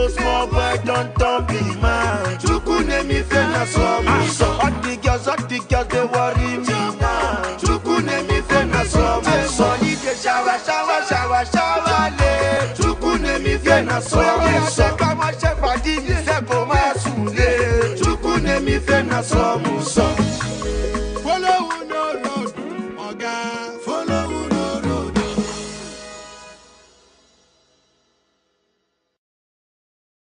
So small boy don't turn big man. Chukwu name me fe na some. All the girls, all the girls they worry me now. Chukwu name me fe na some. Money dey shower, shower, shower, shower le. Chukwu name me fe na some. Ṣé ká máa ṣe fàájì ní sẹ́kọ̀ọ́ máa sùn lé? Chukwu name me fe na some.